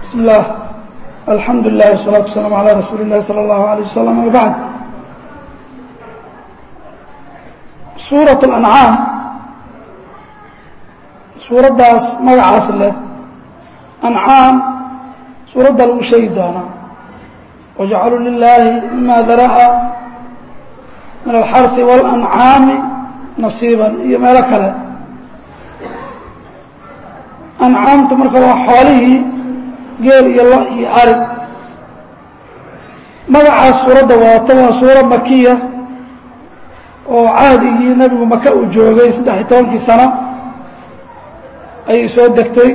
bismi اllah alxamdu lilah wsalaatu wasalaamu calaa rasuuli اllahi salى اllahu alayh wasalam ama bacd suuraة اlancaam suuraddaas magacaas leh ancaam suuradda lagu sheegi doonaa wajacaluu lilaahi mima dara'a min alxarfi waاlancaami nasiiban iyo meelo kale ancaamta marka waa xoolihii geel iyo lo iyo ari magacaas suuradda wadata waa suura makiya oo cahdigii nebigu maka uu joogay saddex iyo tobankii sano ayay soo degtay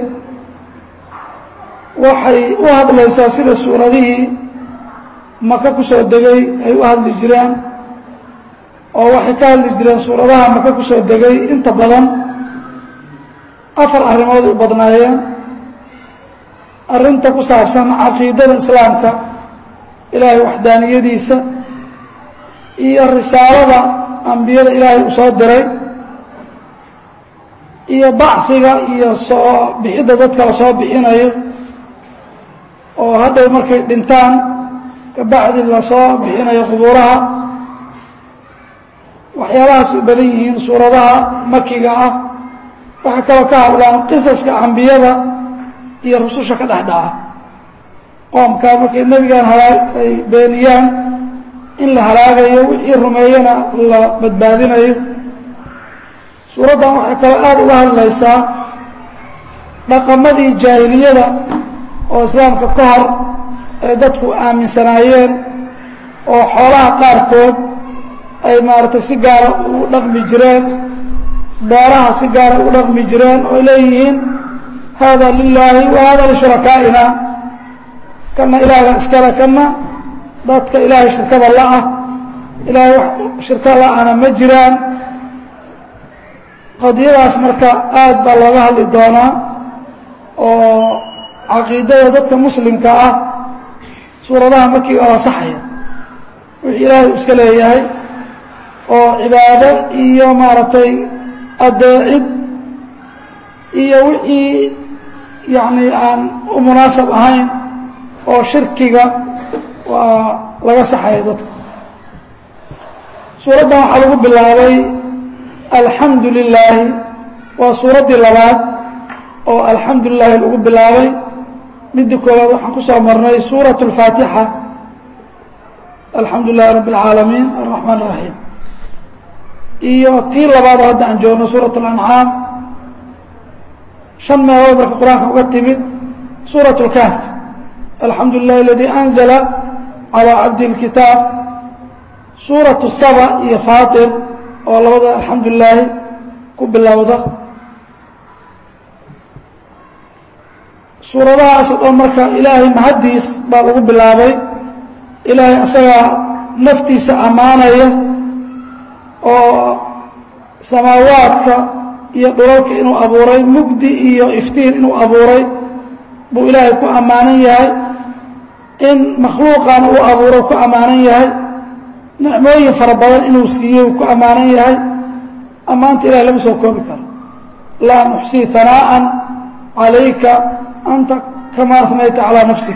waxay u hadlaysaa sida suuradihii maka ku soo degay ay u hadli jireen oo waxay ka hadli jireen suuradaha maka ku soo degay inta badan afar arrimood u badnaayeen arrinta ku saabsan caqiidada islaamka ilaahay waxdaaniyadiisa iyo risaalada ambiyada ilaahay uu soo diray iyo bacfiga iyo soo bixidda dadka la soo bixinayo oo hadhow markay dhintaan kabacdi lasoo bixinayo qubuuraha waxyaalahaas u badan yihiin suuradaha makiga ah waxay kaloo ka hadlaan qisaska ambiyada iyo rususha ka dhex dhaca qoomkaa markay nebigan halaa ay beeniyaan in la halaagayo wixii rumeeyana la badbaadinayo suuraddan waxay kaloo aada uga hadlaysaa dhaqamadii jaahiliyada oo islaamka ka hor ay dadku aaminsanaayeen oo xoolaha qaarkood ay maaragtay si gaara ugu dhaqmi jireen beeraha si gaara ugu dhaqmi jireen oo leeyihiin hada lilaahi wa hada lishurakaaina kana ilaahga iskale kana dadka ilaahay shirkada la-ah ilaahay wax shirka la-ana ma jiraan qadiyadaas marka aad baa looga hadli doonaa oo caqiidada dadka muslimka ah suuradaha makiga oo saxaya wixii ilaahay uu iska leeyahay oo cibaado iyo maaragtay adeecid iyo wixii yacni aan u munaasab ahayn oo shirkiga waa laga saxaya dadka suuraddan waxaa lagu bilaabay alxamdu lilaahi waa suuraddii labaad oo alxamdu lilaahi lagu bilaabay midda koowaad waxaan ku soo marnay suuraة اlfaatixa alxamdu lilahi rabb اlcaalamiin alraxmaan الraxiim iyo tii labaadoo hadda aan joogno suuraة اlancaam shan meelood marka qur-aanka uga timid suuraة اlkahf alxamdu lilahi aladii anzla calىa cabdi اlkitaab suuraة saba iyo faatir oo labada alxamdu lilaahi ku bilowda suuradahaas oo dhan marka ilaahay mahaddiis baa lagu bilaabay ilaahay asagaa naftiisa ammaanaya oo samaawaadka iyo dhulalka inuu abuuray mugdi iyo iftiin inuu abuuray buu ilaahay ku ammaanan yahay in makhluuqana uu abuuro ku ammaanan yahay nicmooyin fara badan inuu siiyey uu ku ammaanan yahay ammaanta ilahay lama soo koobi karo laa nuxsii hanaa'an calayka anta kama anayta calىa nafsik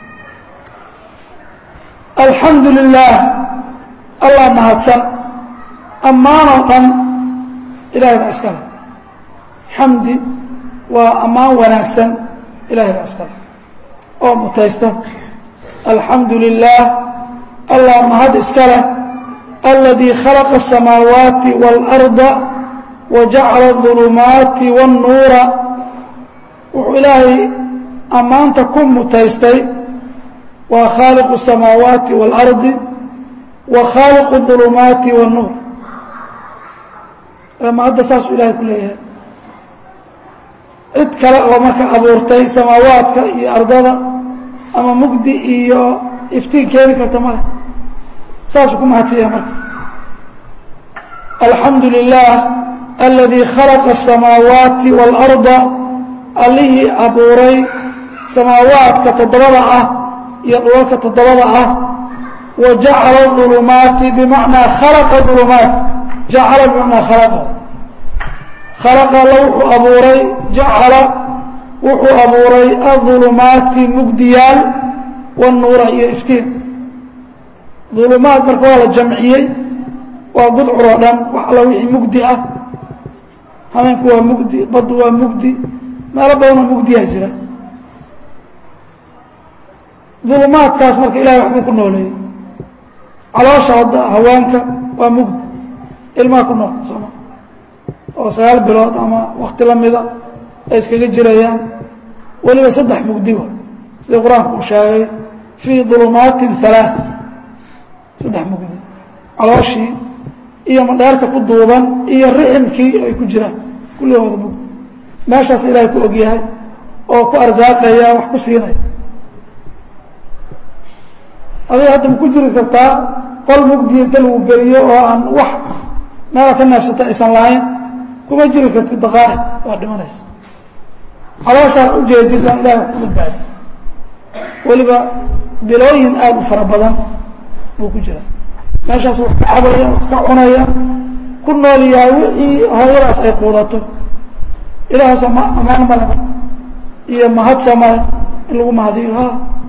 alxamdu lilah allah mahadsan ammaanoo dhan ilahay baa iskale xamdi waa ammaan wanaagsan ilahay baa iskale oo mutaysta alxamdu lilah allah mahad iska leh aladii khalaqa الsamaawaati wاlأrضa wajacala الظulumaati wالnuura wuxuu ilaahay ammaanta ku mutaystay waa khaaliqu الsamaawaati wاlardi wa khaaliqu الظulumaati wالnuur ma hadda saasuu ilahay ku leeyahay cid kale oo marka abuurtay samaawaadka iyo ardada ama mugdi iyo iftiin keeni karta male saasuu ku mahadsanya marka alxamdu lilah aladii khalaqa الsamaawaati wاlأrضa allihii abuuray samaawaadka toddobada ah iyo dhulalka toddobada ah wa jacala ظulumaati bimacnaa khalaqa ظulumaat jacala bimacnaa khalaqa khalaqa alla wuxuu abuuray jacala wuxuu abuuray aulumaati mugdiyaal wanuura iyo iftiin ulumaad marka waa la jamciyey waa gudcur oo dhan wax alla wixii mugdi ah habeenku waa mugdi baddu waa mugdi meelo badanoo mugdiyaa jira dulumaadkaas marka ilahay waxbuu ku nooleeyey caloosha hadda haweenka waa mugdi ilmaha ku nool sooma oo sagaal bilood ama wakti la mida ay iskaga jirayaan weliba saddex mugdi wa sida qur-aanku uu sheegay fii dulumaatin halaa saddex mugdi calooshii iyo madheerka ku duuban iyo riximkii ay ku jiraan kulligooda mugdi meeshaas ilaahay ku ogyahay oo ku arsaaqaya wax ku siinaya adiga hadda ma ku jiri kartaa qol mugdi inta lagu geliyo oo aan wax meela ka neefsata aysan lahayn kuma jiri kartid daqaaiq waa dhimanaysa calooshaan ujeedid aan ilahay wax ku badbaadi weliba bilooyin aada u fara badan buu ku jira meeshaas wax ka cabaya wax ka cunaya ku noolyaha wixii hooyadaas ay quudato ilahaasoo ma amaan male iyo mahad soo male in lagu mahadiyo ha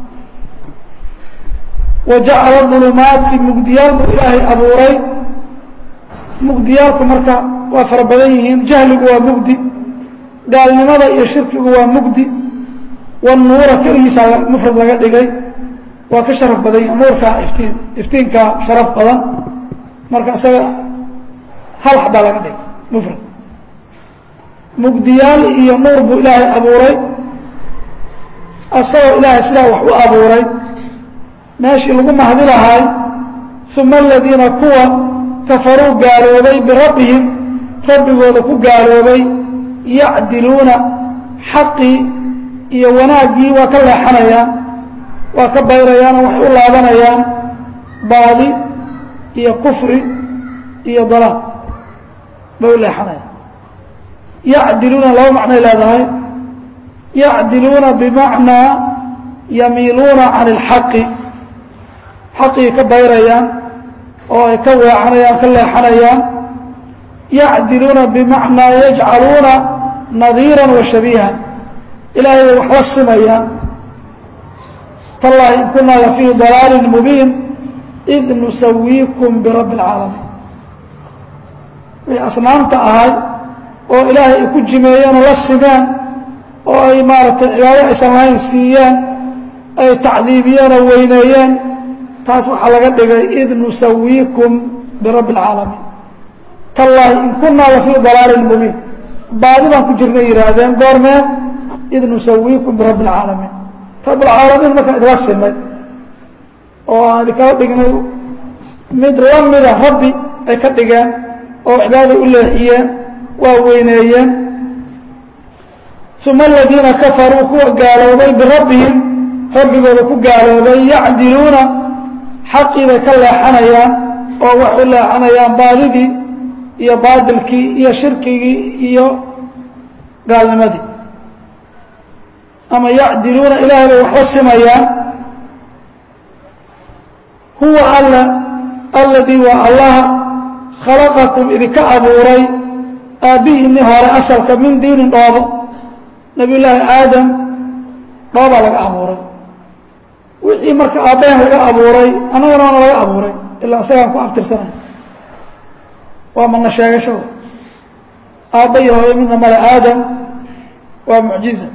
wa jacala dulumaati mugdiyaal buu ilaahay abuuray mugdiyaalku marka waa fara badan yihiin jahligu waa mugdi gaalnimada iyo shirkigu waa mugdi wanuura keligiisaa mufrad laga dhigay waa ka sharaf badan yahi nuurkaa iftiin iftiinkaa sharaf badan marka isaga hal xabaa laga dhigay mufrad mugdiyaal iyo nuur buu ilaahay abuuray asagoo ilaahay sidaa wax u abuuray meeshii lagu mahdi lahaay uma aladiina kuwa kafaruu gaaloobay birabbihim rabbigooda ku gaaloobay yacdiluuna xaqii iyo wanaaggii waa ka leexanayaan waa ka bayrayaan oo waxay u laabanayaan baadi iyo kufri iyo dalaal bay u leexanayaan yacdiluuna laba macnay leedahay yacdiluuna bimacnaa yamiiluuna can اlxaqi xaqii ka bayrayaan oo ay ka weecanayaan ka leexanayaan yacdiluuna bimacnaa yajcaluuna nadiira wa shabiihan ilaahay bay wax la simayaan tallahi in kunaa la fii dalaalin mubiin id nusawiikum birabbi اlcaalamiin wixii asnaamta ahay oo ilaahay ay ku jimeeyeen oo la simeen oo ay maaragtay cibaado aysan lahayn siiyeen ay tacdiibiyeen oo weyneeyeen taas waxaa laga dhigay id nusawiikum birabbi اlcaalamiin tallaahi in kunaa la fii dalaalin mubiin baadi baan ku jirnay yihaahdeen goormee id nusawiikum birabbi اlcaalamiin rabbilcaalamiin markaa idla sinay oo aan idinkala dhignay mid la mida rabbi ay ka dhigeen oo cibaadada u leexiyeen waa weyneeyeen uma aladiina kafaruu kuwa gaaloobay birabbihim rabbigooda ku gaaloobay yacdiluuna xaqii bay ka leexanayaan oo waxay u leexanayaan baadidii iyo baadilkii iyo shirkigii iyo gaalnimadii ama yacdiluuna ilaahay bay waxla simayaan huwa alla alladii waa allaha khalaqakum idinka abuuray aabbihiinni hore asalka min diinin dhoobo nabiy llaahi aadam dhoobaa laga abuuray wixii marka aabbaheen laga abuuray annagana waana laga abuuray ilaa isagaan ku abtirsanay waa mana sheegasho aabba iyo hooyo midna male aadam waa mucjiza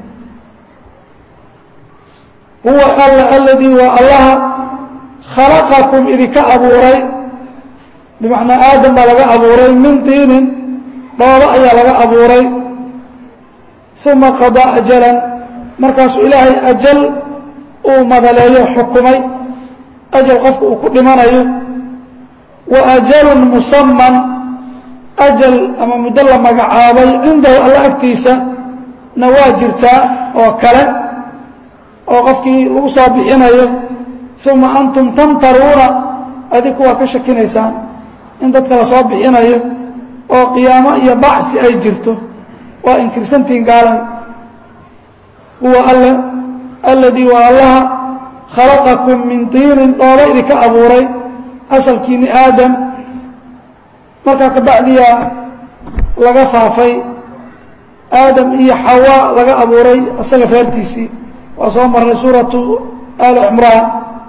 huwa alla aladii waa allaha khalaqakum idinka abuuray bimacnaa aadam baa laga abuuray min diinin dhoobo ayaa laga abuuray uma qadaa ajalan markaasuu ilaahay ajal uu madaleeyo xukumay ajal qofka uu ku dhimanayo wa ajalun musaman ajal ama muddo la magacaabay cindahu alla agtiisa na waa jirtaa oo kale oo qofkii lagu soo bixinayo uma antum tamtaruuna adiku waa ka shakinaysaan in dadka la soo bixinayo oo qiyaamo iyo bacfi ay jirto waa inkirsantihiin gaalay huwa alle alladii waa allaha khalaqakum min tiinin dhooba idinka abuuray asalkiinni aadam markaa kabacdiyaa laga faafay aadam iyo xawa laga abuuray isaga reertiisii waa soo marnay suuratu ali cimraan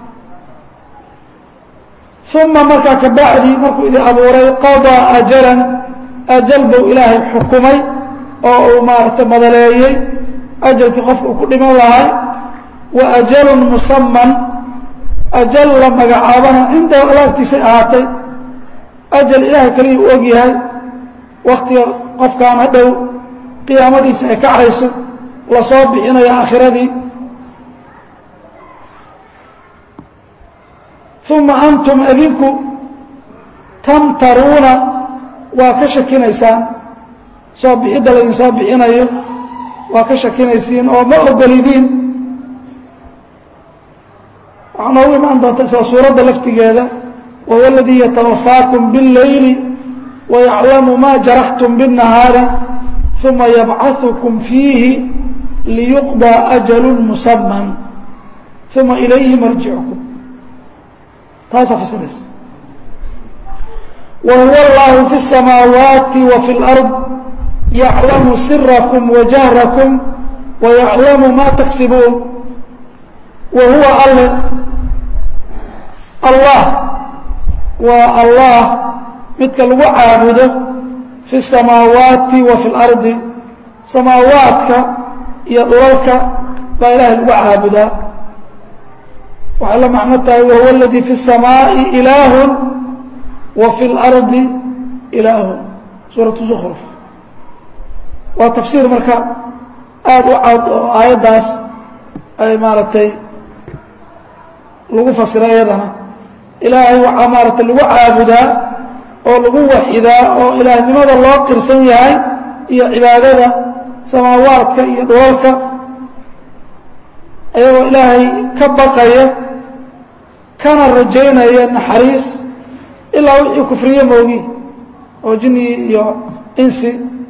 uma markaa ka bacdi markuu idin abuuray qadaa ajalan ajal buu ilaahay xukumay oo uu maaragtay madaleeyey ajalkii qofka uu ku dhiman lahay wa ajalun musaman ajal la magacaabana cindahu alla agtiisay ahaatay ajal ilaahay kaliya u og yahay waktiga qofkaan hadhow qiyaamadiisa ay kacayso lasoo bixinayo aakhiradii uma antum adinku tamtaruuna waa ka shakinaysaan soo bixidda laydin soo bixinayo waa ka shakinaysiin oo ma ogolidiin waxaa noogu imaan doonta isla suuradda laftigeeda wahuwa aladii yatawafaakum biاlleyli wayaclamu ma jaraxtum biالnahaari uma yabcaثukum fiihi liyuqضى أjalu musaman uma ilayhi marjicukum taasaa fasinaysa wahuwa اllahu fi الsamaawaati wa fi اlأrض yaclamu sirakum wajahrakum wayaclamu ma taksibuun wa huwa alle allah waa allah midka lagu caabudo fi الsamaawaati wa fi اlardi samaawaadka iyo dhulalka baa ilahay lagu caabudaa waxay la macno tahay wahuwa اladii fi الsamaaءi ilaah wa fi اlardi ilaah suuraةu zkruf waa tafsiir marka aada u cad oo aayaddaas ay maaragtay lagu fasira iyadana ilaahay waxaa maaragtay lagu caabudaa oo lagu waxidaa oo ilaahnimada loo qirsan yahay iyo cibaadada samaawaadka iyo dhulalka ayagoo ilaahay ka baqaya kana rajaynaya naxariis ilaa wixii kufriye moogi oo jinni iyo insi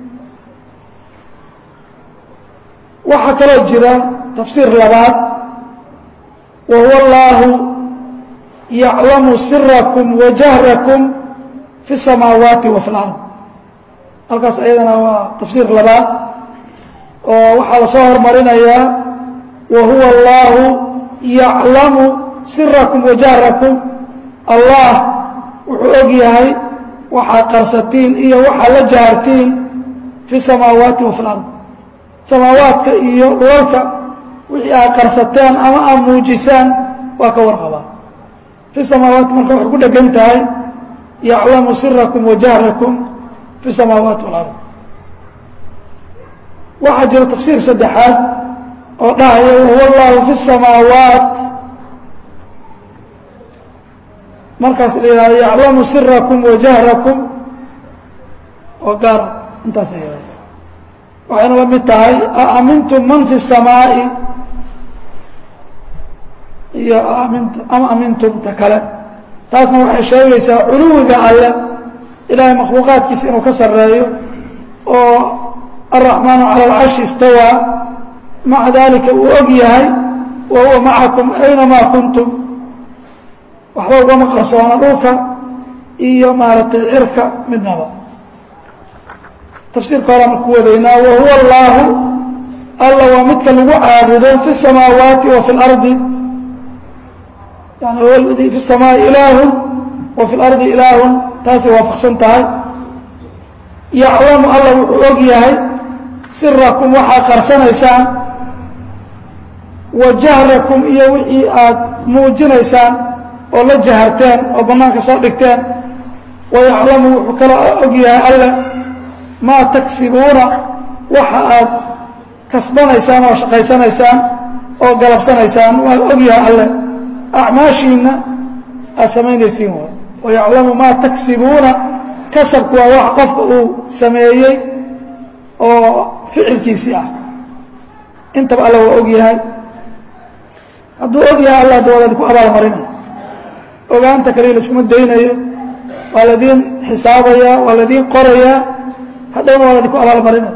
waxaa kaloo jira tafsiir labaad wa huwa allaahu yaclamu sirakum wa jahrakum fi الsamaawaati wa fi اlard halkaas ayadana waa tafsiir labaad oo waxaa lasoo hormarinayaa wa huwa allaahu yaclamu sirakum wa jahrakum allah wuxuu og yahay waxaa qarsatiin iyo waxaa la jahartiin fi الsamaawaati wa fi اlard samaawaadka iyo dhulalka wixii aad qarsateen ama aad muujisaan waa ka warqabaa fi samaawaati marka waxay ku dhegan tahay yaclamu sirakum wa jahrakum fi samaawaati walard waxaa jira tafsiir saddexaad oo dhahaya wahuwa allahu fi samaawaat markaas la yihahdo yaclamu sirakum wa jahrakum oo gaar intaas la yihahdo waxayna la mid tahay aamintum man fi الsamaaءi iyo ama amintumta kale taasna waxay sheegaysaa culuwiga alle ilaahay makhluuqaadkiisa inuu ka sareeyo oo الرaحmaanu calى اlcarشhi istawىa maca dalika uu og yahay wa huwa macakum aynamaa kuntum waxba ugama qarsoona dhulka iyo maaragtay cirka midnaba tafsiirka horean ku wadaynaa wahuwa allaahu alla waa midka lagu caabudo fi الsamaawaati wa fi اlardi yani huwa ladii fi الsamaai ilaahun wa fi اlardi ilaahun taasay waafaqsan tahay yaclamu alla wuxuu og yahay sirakum waxaad qarsanaysaan wa jahrakum iyo wixii aad muujinaysaan oo la jaharteen oo bannaanka soo dhigteen wa yaclamu wuxuu kala og yahay alle maa tagsibuuna waxa aad kasbanaysaan oo shaqaysanaysaan oo galabsanaysaan waa og yahay alle acmaashiinna aad samaynaysiin waay wa yaclamu maa tagsibuuna kasabku waa wax qofka uu sameeyey oo ficilkiisii ah intaba alla waa og yahay hadduu og yahay alla da waad ku abaalmarinaya ogaanta kaliya laiskuma daynayo waa ladiin xisaabayaa waa ladiin qorayaa hadhowna waa ladinku abaalmarinaya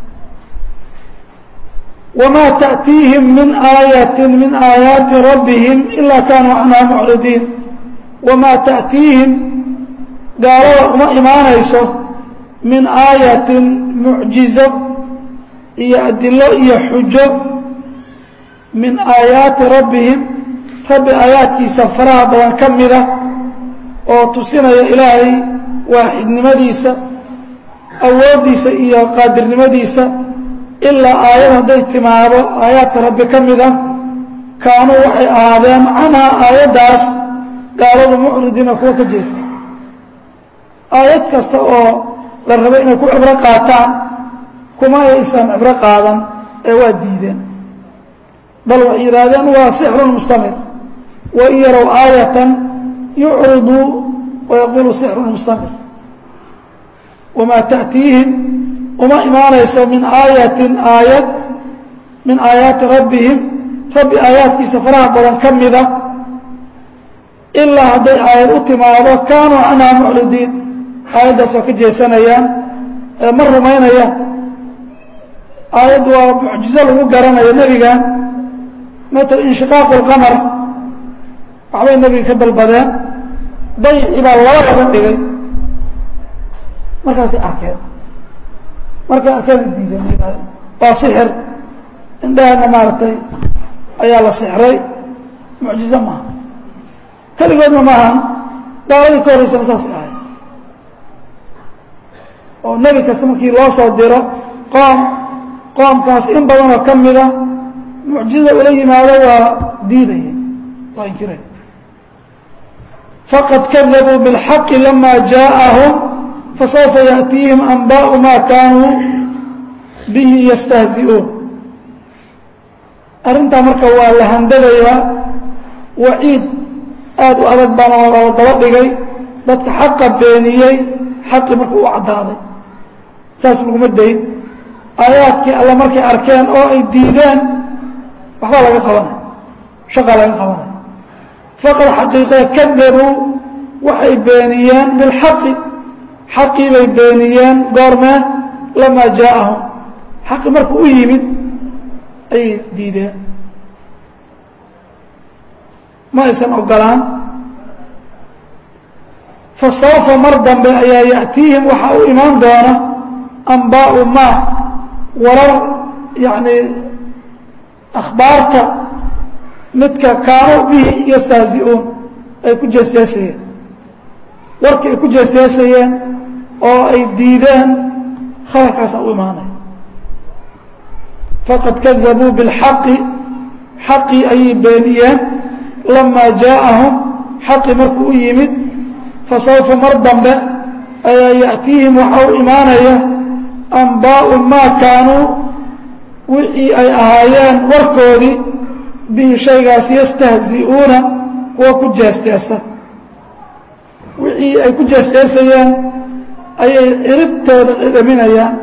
wamaa taأtiihim min aayati min aayaati rabbihim ilaa kaanuu canhaa mucridiin wamaa taأtiihim gaalada uma imaanayso min aayatin mucjizo iyo adilo iyo xujo min aayaati rabbihim rabbi aayaadkiisa faraha badan ka mida oo tusinaya ilaahay waaxidnimadiisa awooddiisa iyo qaadirnimadiisa ilaa aayad hadday timaado aayaadka rabbi ka mid ah kaanuu waxay ahaadeen canhaa aayaddaas gaaladu mucridiina kuwa ka jeesta aayad kasta oo la rabo inay ku cibro qaataan kuma aysan cibro qaadan ee waa diideen bal waxay yidhaahdeen waa sixrun mustamir wain yarow aayatan yucriduu wayaquulu sixrun mustamir wamaa ta'tiihim uma imaanayso min aayatin aayad min aayaati rabbihim rabbi aayaadkiisa faraha badan ka mida ilaa hadday aayad u timaado kaanuu canhaa mucridiin aayaddaas waa ka jeesanayaan ma rumaynaya aayad waa mucjizo lagu garanayo nebiga matal inshiqaaqu lqamar waxbay nebiga ka dalbadeen dayicii baa laba laga dhigay markaasay arkeen markay arkeen diideen yidhahdeen waa sixir indhahana maaragtay ayaa la sixray mucjizo maaha keligoodna maahan gaaladii ka horreysana saasay ahayd oo nebi kasta markii loo soo diro qoom qoomkaas in badanoo ka mida mucjizada ula yimaado waa diidaya waa inkiraya faqad kadabuu biاlxaqi lama jaaءahum fasawfa yaأtiihim anbaaءu ma kaanuu bihi yastahzi'uun arrintaa marka waa la handadayaa waciid aad u adag baana la daba dhigay dadka xaqa beeniyey xaqii marka u caddaaday saas laguma dayn aayaadkii alle markay arkeen oo ay diideen waxbaa laga qabanay shaqaa laga qabanay faqad xaqiiqee kadabuu waxay beeniyeen bilxaqi xaqii bay beeniyeen goormee lamaa jaaءahum xaqi markuu u yimid ayay diideen ma aysan ogolaan fasawfa mar dambe ayaa ya'tiihim waxaa u imaan doona anbaau maa warar yacni akhbaarta midka kaanuu bihi yastahzi'uun ay ku jeesjeesayeen warkii ay ku jeesjeesayeen oo ay diideen khabarkaasaa u imaanaya faqad kadabuu biاlxaqi xaqii ayay beeniyeen lamaa jaaءahum xaqii markuu u yimid fasawfa mar dambe ayaa ya'tiihim waxaa u imaanaya anbaau maa kaanuu wixii ay ahaayeen warkoodii bihi shaygaas yastahzi'uuna kuwa ku jeesteesa wixii ay ku jeesteesayeen ayay ciribtooda dhedhaminayaan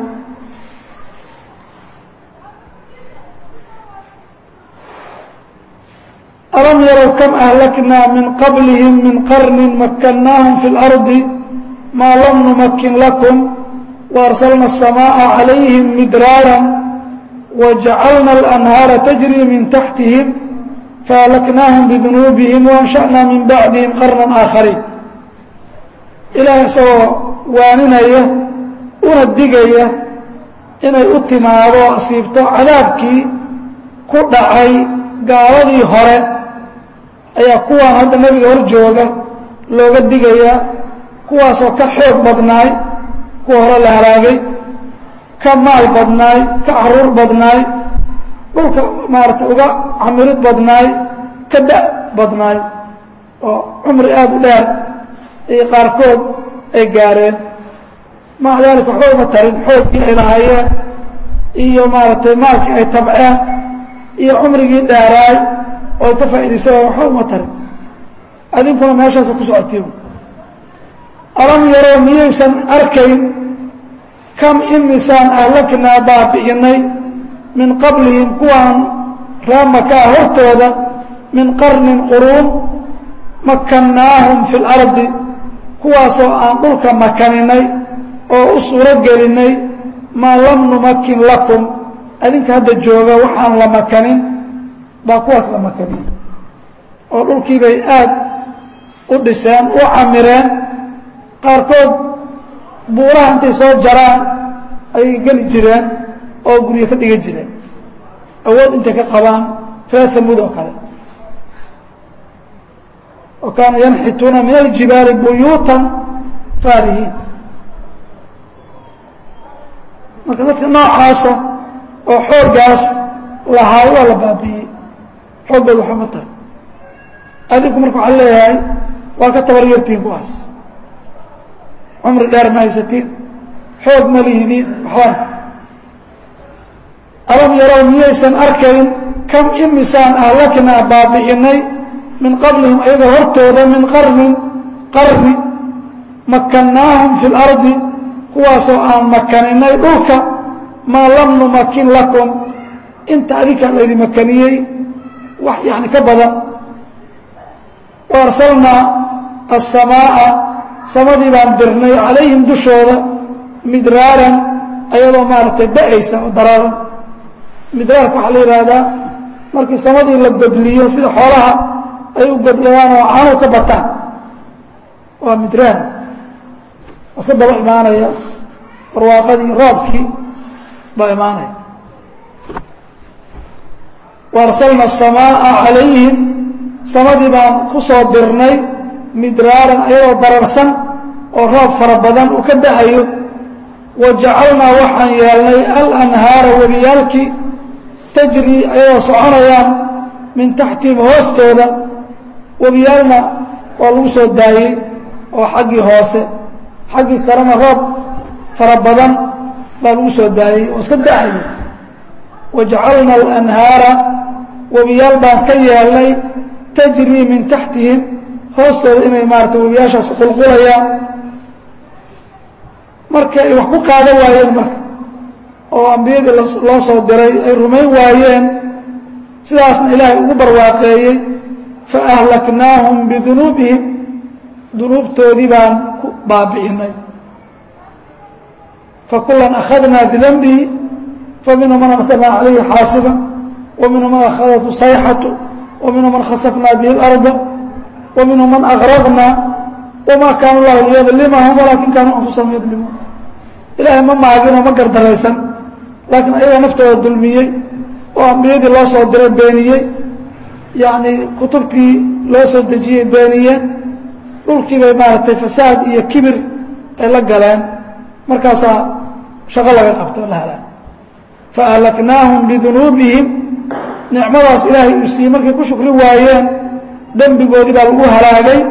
alam yarow kam ahlaknaa min qablihim min qarni makkannaahum fi اlardi maa lam numakin lakum waarsalna الsamaaءa calayhim midraara wajacalna اlanhaara tajri min taxtihim faahlaknaahum bidunuubihim waansha'na min bacdihim qarnan aakhariin ilaahay isagoo waaninaya una digaya inay u timaado asiibto cadaabkii ku dhacay gaaladii hore ayaa kuwaan hadda nebiga hor jooga looga digayaa kuwaasoo ka xoog badnaay kuwa hore la halaagay ka maal badnaay ka caruur badnaay dhulka maarata uga camirid badnaay ka da' badnaay oo cumri aada u dheer iyo qaarkood ay gaareen maca daalika waxba uma tarin xooggii ay lahaayeen iyo maaragtay maalkii ay tabceen iyo cumrigii dheeraay oo ay ka faa'idaysanayan waxba uma tarin adinkuna meeshaasa ku socotiin alam yaroo miyaysan arkayn kam imisaan ahlaknaa baabi'inay min qablihim kuwaan raamakaa hortooda min qarnin quruun makannaahum fi اlardi kuwaasoo aan dhulka makaninay oo u suuro gelinay maa lam numakin lakum adinka hadda jooga waxaan la makanin baa kuwaas la makanin oo dhulkii bay aad u dhiseen u camireen qaarkood buuraha intay soo jaraan ayay geli jireen oo guryo ka dhigan jireen awood intay ka qabaan reer hamuud oo kale oo kaanuu yanxituuna min aljibaali buyuutan faarihiin marka dadka noocaasa oo xooggaas lahaay waa la baabi'iyey xooggooda waxba ma tara adinku marka waxaa leeyahay waa ka tabar yartihiin kuwaas cumri dheer ma haysatiin xoog ma lihidiin waxbana alam yarow miyaysan arkayn kam imisaan ahlaknaa baabi'inay min qablihim ayagoo hortooda min qarnin qarni makannaahum fi lardi kuwaasoo aan makaninay dhulka maa lam numakin lakum inta adinkaa laydi makaniyey wax yani ka badan wa arsalnaa asamaaa samadii baan dirnay calayhim dushooda midraaran ayadoo maaragtay da-aysa oo daraaran midraarka waxaa la yidhaahdaa markii samadii la godliyo sida xoolaha ay u godlayaan oo canuw ka bataan waa midraar iska daba imaanaya barwaaqadii roobkii baa imaanaya wa arsalna asamaaa calayhim samadii baan ku soo dirnay midraaran ayadoo dararsan oo roob fara badan uu ka da-ayo wa jacalnaa waxaan yeelnay alanhaara webiyaalkii tajri ayadoo soconayaan min taxtihim hoostooda webiyaalna waa lagu soo daayey oo xaggii hoose xaggii sarena roob fara badan baa lagu soo daayey oo iska da-ayo wa jacalna alanhaara webiyaal baan ka yeelnay tajrii min taxtihim hoostooda inay maarata webiyaashaas qulqulayaan marka ay wax ku qaadan waayeen marka oo ambiyadii loo soo diray ay rumayn waayeen sidaasna ilaahay ugu barwaaqeeyey fa ahlaknaahum bidunuubihim dunuubtoodii baan ku baabi'inay fakulan akhadnaa bidanbihi faminhum man arsalnaa calayhi xaasiba wa minhum man akhadathu sayxatu wa minhum man khasafnaa bihi اlarda wa minhum man agraqnaa wma kaana llahu liyadlimahum walaakin kaanuu anfusahum yadlimuun ilaahay ma maaginoo ma gardaraysan laakiin ayagaa naftooda dulmiyey oo ambiyadii loo soo diray beeniyey yacnii kutubtii loo soo dejiyey beeniyeen dhulkii bay maaragtay fasaad iyo kibir ay la galeen markaasaa shaqo laga qabto la halaan fa ahlaknaahum bidunuubihim nicmadaas ilaahay uu siiyey markay ku shukri waayeen dembigoodii baa lagu halaagay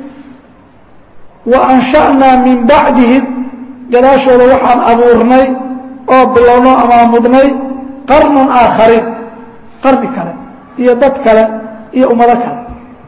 wa ansha'naa min bacdihim gadaashooda waxaan abuurnay oo bilownoo amaamudnay qarnan aakhariin qarni kale iyo dad kale iyo ummado kale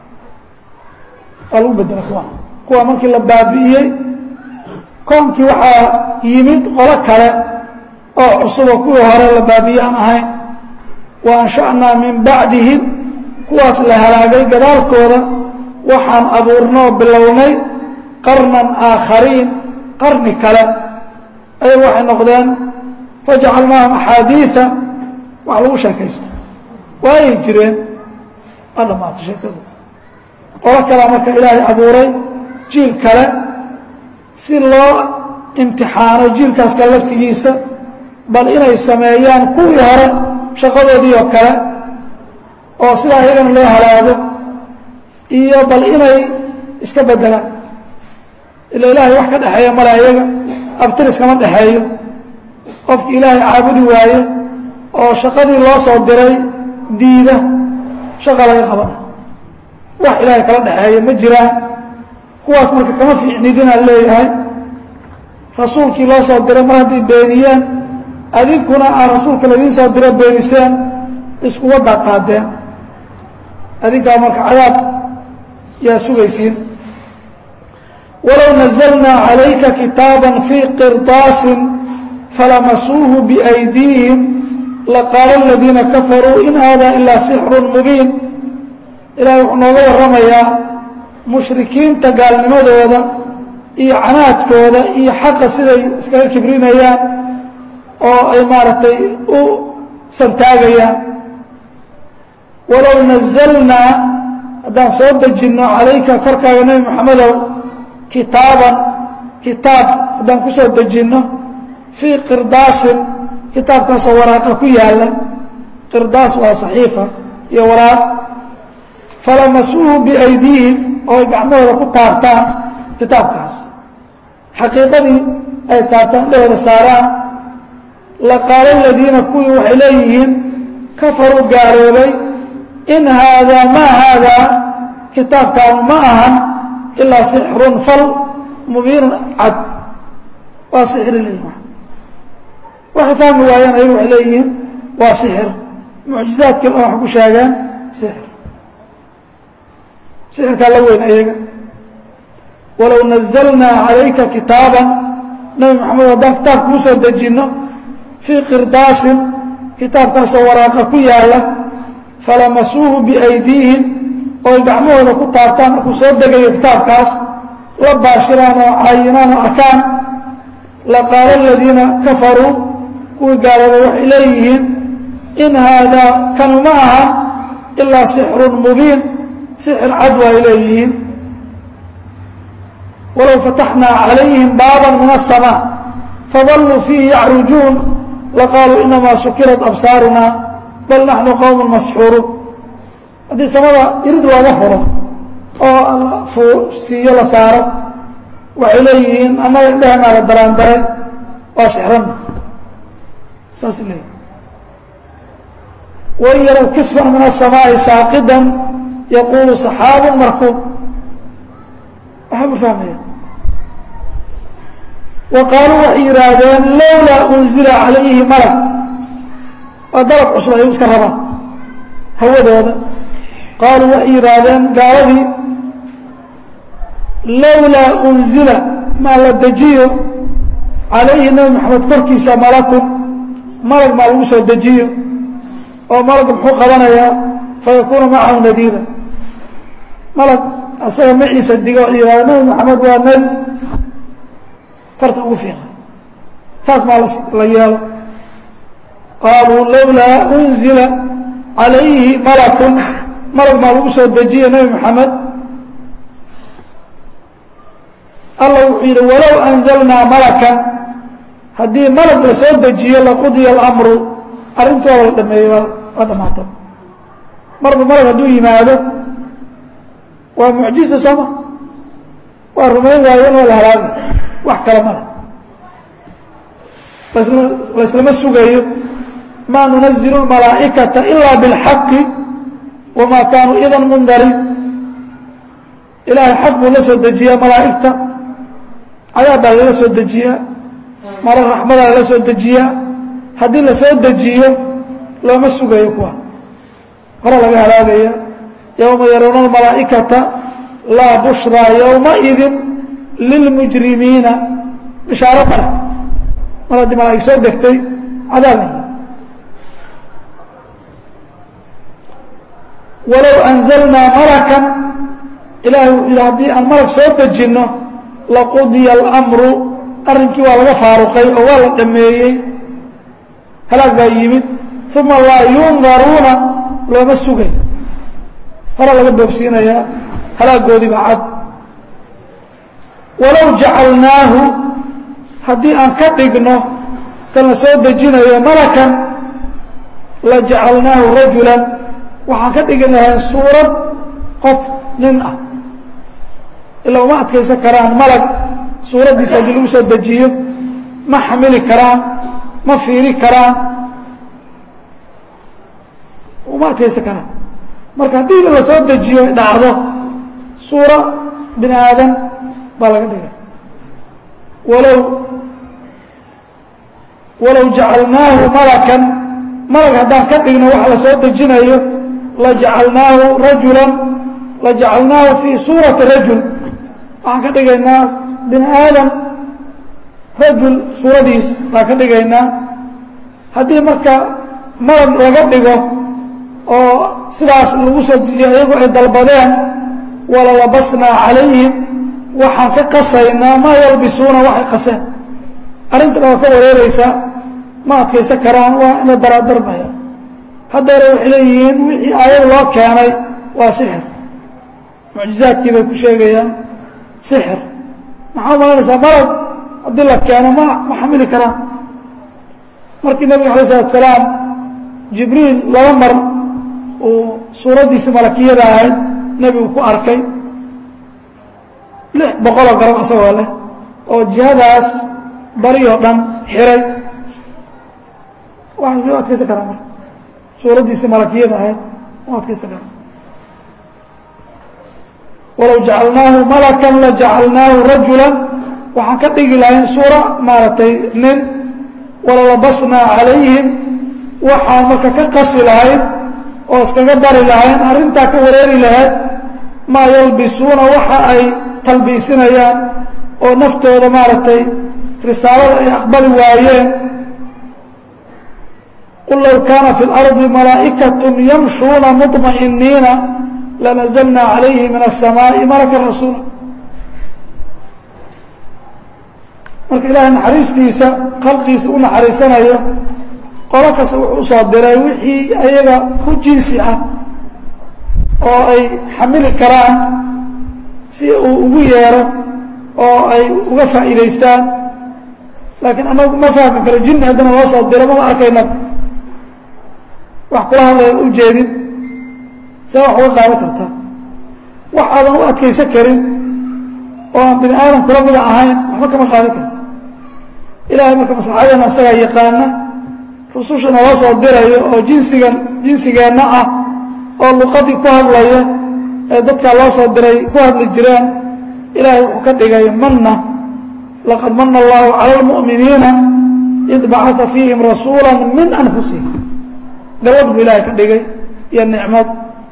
waa lagu bedela kuwa kuwa markii la baabi'iyey koonkii waxaa yimid qolo kale oo cusubo kuwii hore la baabi'ye aan ahayn wa ansha'naa min bacdihim kuwaas la halaagay gadaalkooda waxaan abuurnoo bilownay qarnan aakhariin qarni kale ayagu waxay noqdeen fajacalnaahum axaadiia wax lagu sheekaysto waayay jireen waa dhammaatay sheekadu qolo kalea marka ilaahay abuuray jiil kale si loo imtixaano jiilkaas kale laftigiisa bal inay sameeyaan kuwii hore shaqadoodii oo kale oo sidaa iyagana loo halaago iyo bal inay iska beddelaan ila ilaahay wax ka dhexeeya male ayaga abtiris kama dhexeeyo qofki ilaahay caabudi waaye oo shaqadii loo soo diray diida shaqa laga qabana wax ilaahay kala dhexeeya ma jiraan kuwaas marka kama fiicnidinaan leeyahay rasuulkii loo soo diray mar hadday beeniyeen adinkuna aan rasuulka ladiin soo diro beeniseen isku waddaa qaadeen adinkaa marka cadaab yaa sugaysiin walow nazlnaa calayka kitaaba fii qirdaasin falamasuuhu biaydiihim laqaala aladiina kafaruu in hada ilaa sixru mubiin ilahay wuxuu nooga warramayaa mushrikiinta gaalnimadooda iyo canaadkooda iyo xaqa siday iskaga kibrinayaan oo ay maaragtay u santaagayaan walow nazalnaa haddaan soo dejinno calayka korkaaga nebi moxamedow kitaaban kitaab haddaan ku soo dejinno fii qirdaasin kitaabkaasoo waraaqa ku yaalla qirdaas waa saxiifa iyo waraaq falamasuuhu biaydiihim oo ay gacmahooda ku taabtaan kitaabkaas xaqiiqadii ay taabtaan dhehooda saaraan laqaala aladiina kuwii waxay leeyihiin kafaruu gaaloobay in haadaa maa haadaa kitaabkaanu ma ahan ilaa sixrun fal mubiinun cad waa sixri leeyihin waxay fahmi waayeen ayagu waxay leeyihiin waa sixir mucjizaadkiina wax ku sheegeen sixir sixirkaa la weyn ayaga walow nazalnaa calayka kitaaban nabi maxamed haddaan kitaab kuu soo dejinno fii qirdaasin kitaabkaasoo waraaqa ku yaalla falamasuuhu biaydiihim oo ay gacmahooda ku taabtaan markuu soo degayo kitaabkaas la baashiraan oo caayinaan oo arkaan laqaala aladiina kafaruu kuwii gaaloobay waxay leeyihiin in haadaa kanu ma aha ilaa sixrun mubiin sixir cad waa ay leeyihiin walow fataxnaa calayhim baaban min aلsamaa fadalluu fiihi yacrujuun laqaaluu inamaa sukirat absaaruna bal naxnu qowm masxuuruun haddii samada irid looga furo oo alla siiyo la saaro waxay leeyihiin annaga indhehenaa la daraandare waa sixranna saasay leeyihin wain yarow kisfan min aلsamaaءi saaqidan yaquulu saxaabu markuub waxaa ma fahmaya wa qaaluu waxay yidhaahdeen lowlaa unzila calayhi malak waa dalab cusub ayuu iska rabaan hawadooda qaaluu waxay yidhaahdeen gaaladii lowlaa unzila maa la dejiyo calayhi nebi maxamed korkiisa malakun malag maa lagu soo dejiyo oo malaga muxuu qabanayaa fayakuuna macahu nadiira malag asaga maciisa digo o yihahdo nebi maxamed waa nebi farta ugu fiiqa saas maa la yeelo qaaluu lowlaa unzila calayhi malakun malag maa lagu soo dejiyo nebi maxamed alla wuxuu yidhi walow anzalnaa malakan haddii malag la soo dejiyo laqudiya alamru arrintooda la dhameeyo waa dhamaata marba malag hadduu yimaado waa mucjiza sooma waa rumayn waayeen waa la halaaga wax kale male laislama sugayo maa nunazilu malaa'ikata ilaa biاlxaqi wamaa kaanuu idan mundarin ilaahay xaq buu la soo dejiyaa malaa'igta cadaab baa lala soo dejiyaa mara raxmadaa lala soo dejiyaa haddii la soo dejiyo looma sugayo kuwa hore laga halaagaya yowma yarawna almalaa'ikata laa bushraa yowmaidin lilmujrimiina bishaaro male mar haddii malaa'ig soo degtay cadaabay walow anzalnaa malakan ilahay wuxuu yidhi haddii aan malag soo dejinno laqudiya alamru arrinkii waa laga faaruqay oo waa la dhameeyey halaag baa yimid uma laa yundaruuna looma sugay hore laga boobsiinayaa halaagoodii baa cad walow jacalnaahu haddii aan ka dhigno kan la soo dejinayo malakan la jacalnaahu rajulan waxaan ka dhigi lahayn suurad qof nin ah ilaa uma adkaysan karaan malag suuraddiisa haddii lagu soo dejiyo ma xamili karaan ma fiiri karaan uma adkaysan karaan marka haddii la soo dejiyo ay dhacdo suura bini aadan baa laga dhigay walow walow jacalnaahu malakan malag haddaan ka dhigno waxa la soo dejinayo lajacalnaahu rajulan lajacalnaahu fii suurati rajul waxaan ka dhigaynaa bini aadam rajul suuradiis baan ka dhigaynaa haddii marka malag laga dhigo oo sidaas lagu soo dejiyo iyagu ay dalbadeen walalabasnaa calayhim waxaan ka qasaynaa maa yalbisuuna waxay qaseen arrintan waa ka wareereysaa ma adkaysan karaan waa ina daraadarbaya haddeera waxay leeyihiin wixii aayad loo keenay waa sixir mucjizaadkii bay ku sheegayaan sixir maxaa umalanaysaa malag haddii la keeno ma ma xamili karaan markii nebiga alay isalatu salaam jibriil laba mar uu suuraddiisi malakiyada ahayd nebigu ku arkay lix boqoloo garab isagoo leh oo jihadaas bari oo dhan xiray waxaas ma adkaysan karaa marka suuraddiisi malakiyada ahayd ma adkaysan karaa walow jacalnaahu malakan la jacalnaahu rajulan waxaan ka dhigi lahayn suura maaragtay nin walalabasnaa calayhim waxaan marka ka qasi lahayn oo iskaga dari lahayn arrintaa ka wareeri lahayd maa yalbisuuna waxa ay talbiisinayaan oo naftooda maaragtay risaalada ay aqbali waayeen qul low kaana fi اlardi malaa'ikaة yamshuuna muطmaئiniina lanazlna calayhi min الsamaaءi malaka rasuula marka ilaahay naxariistiisa khalqiisa u naxariisanayo qolo kasta wuxuu usoo diray wixii ayaga ku jinsi ah oo ay xamili karaan si uu ugu yeero oo ay uga faa'iidaystaan laakiin anagu ma fahmi karo jinni haddana loo soo diro mama arkayna wax kula hadlaya u jeedin see wax uga qaadan kartaa wax aadan u adkaysan karin oo aan bini aadam kula mida ahayn waxba kama qaadan karti ilaahay marka maslaxadeena asagaa yaqaana rususha naloo soo dirayo oo jinsigan jinsigeenna ah oo luqadii ku hadlaya ee dadkaa loo soo diray ku hadli jireen ilaahay wuxuu ka dhigay manna laqad mana allahu cala almu'miniina id bacaa fiihim rasuula min anfusihim galwad buu ilaahay ka dhigay iyo nicmad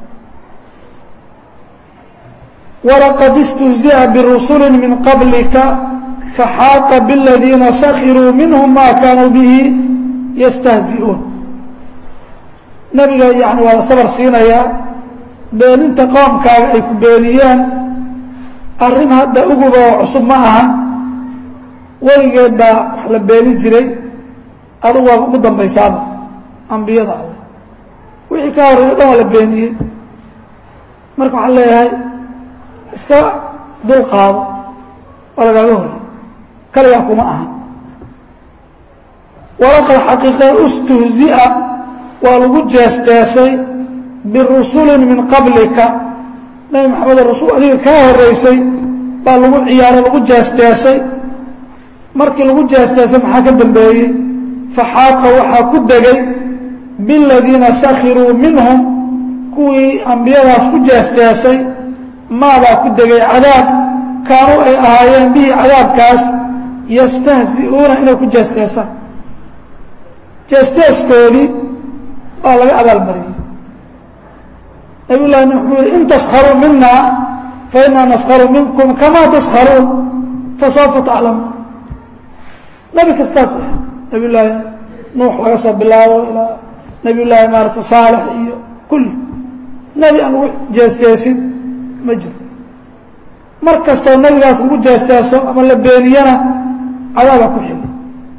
walaqad istuhzi'a birusuli min qablika faxaaqa bladiina sakiruu minhum ma kaanuu bihi yastahzi'uun nebiga yani waa la sabar siinayaa beeninta qoomkaaga ay ku beeniyeen arrin hadda uguba oo cusub ma ahan weligeed baa wax la beeni jiray adugu waa ugu dambaysaaba ambiyada alleh wixii ka horreeyo dhan waa la beeniyey marka waxaan leeyahay iska dul qaado waa lagaaga horrey kaligaa kuma ahan walaqad xaqiiqee ustuhzi'a waa lagu jeesteesay birusulin min qablika nebi maxamed rasul adiga kaa horreysay baa lagu ciyaaray lagu jeesteesay markii lagu jeesteesay maxaa ka dambeeyey faxaaqa waxaa ku degay biladiina sakhiruu minhum kuwii ambiyadaas ku jeesteesay maabaa ku degay cadaab kaanuu ay ahaayeen bihi cadaabkaas yastahzi'uuna inay ku jeesteesaan jeesteeskoodii waa laga abaalmariyey nabiy llahi nuux wuxuu yihi in taskharuu mina fainaa naskharu minkum kamaa taskharuun fasawfa taclamuun nebi kastaas ah nabiy llaahi nuux laga soo bilaabo ilaa nabiy llaahi maarata saalex iyo kulli nebi aan lagu jeesteesin ma jiro mar kastoo nebigaas lagu jeesteeso ama la beeniyana cadaabaa ku xigay